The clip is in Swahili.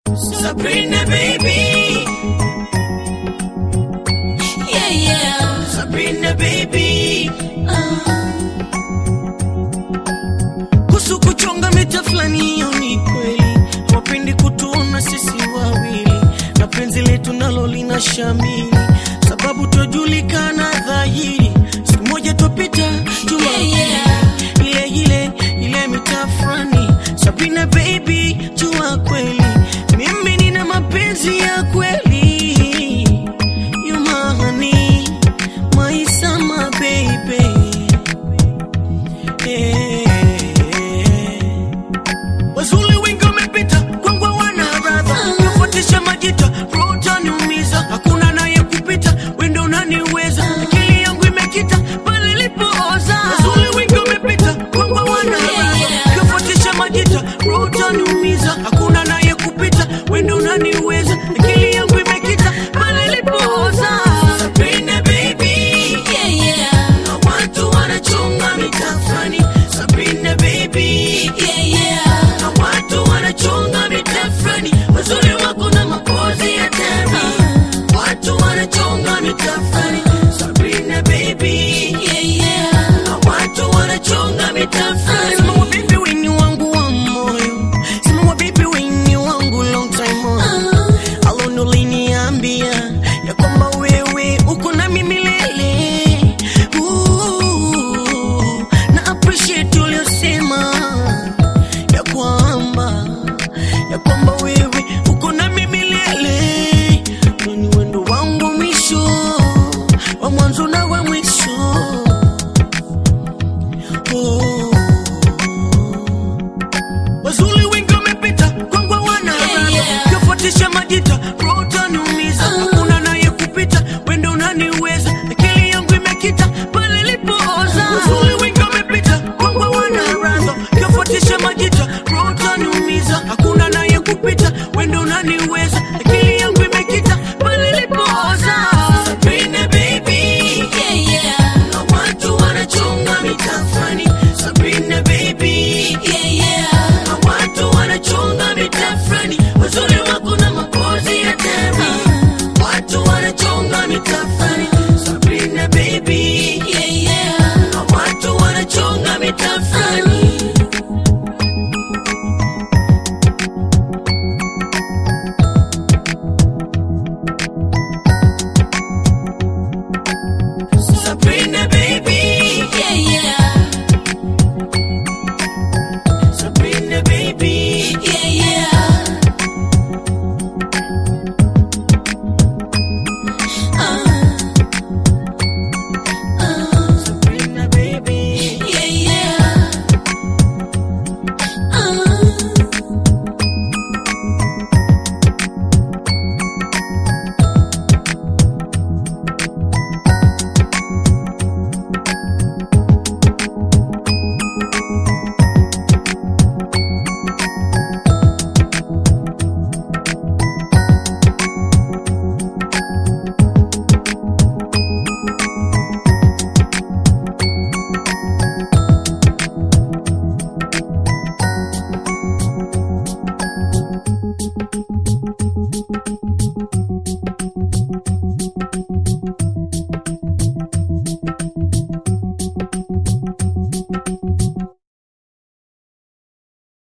Sabrina baby, Yeah, yeah. Sabrina baby. Uh, Kuhusu kuchonga mita fulani, hiyo ni kweli. Wapendi kutuona sisi wawili, na penzi letu nalo lina shamili, sababu twajulikana dhahiri. Siku moja twapita juma Yeah, yeah. ile ile ile mita fulani. Sabrina baby, jua kweli mimi nina mapenzi ya kweli. You my honey, my summer baby. Wazuli wengi wamepita kwangu wana radha kufuatisha majita roho taniumiza hakuna naye kupita wendo unaniweza akili yangu imekita pale ilipooza Wazuli wengi wamepita kwangu wana radha kufuatisha majita roho taniumiza hakuna naye kupita wendo unaniweza akili yangu imekita pale ilipooza Sabrina baby yeah, yeah. na watu wanachonga mitafani Sabrina baby Yeah, yeah. na watu wanachonga mitafani wazuri wako na mapozi ya tani watu wanachonga mitafani Sabrina baby Yeah, yeah. na watu wanachonga mitafani Sema wa baby wini wangu wa moyo Sema wa baby wini wangu long time on Uh, Alone uliniambia ya kwamba wewe uko na mimi milele. Ooh, na appreciate uliosema ya kwamba ya kwamba wewe uko na mimi milele. Ni wendo wangu mwisho wa mwanzo na wa mwisho. Oh. Wazuli wengi wamepita kwangu wana Yeah, yeah. kufuatisha majita roho taniumiza hakuna naye kupita wendo unaniweza akili yangu imekita pale ilipooza Wazuli wengi wamepita kwangu wana radha kufuatisha majita roho taniumiza hakuna naye kupita wendo unaniweza akili yangu imekita pale ilipooza Sabrina baby yeah, yeah. na watu wanachonga mitafani Sabrina baby Yeah, yeah. na watu wanachonga mitafani wazuri wako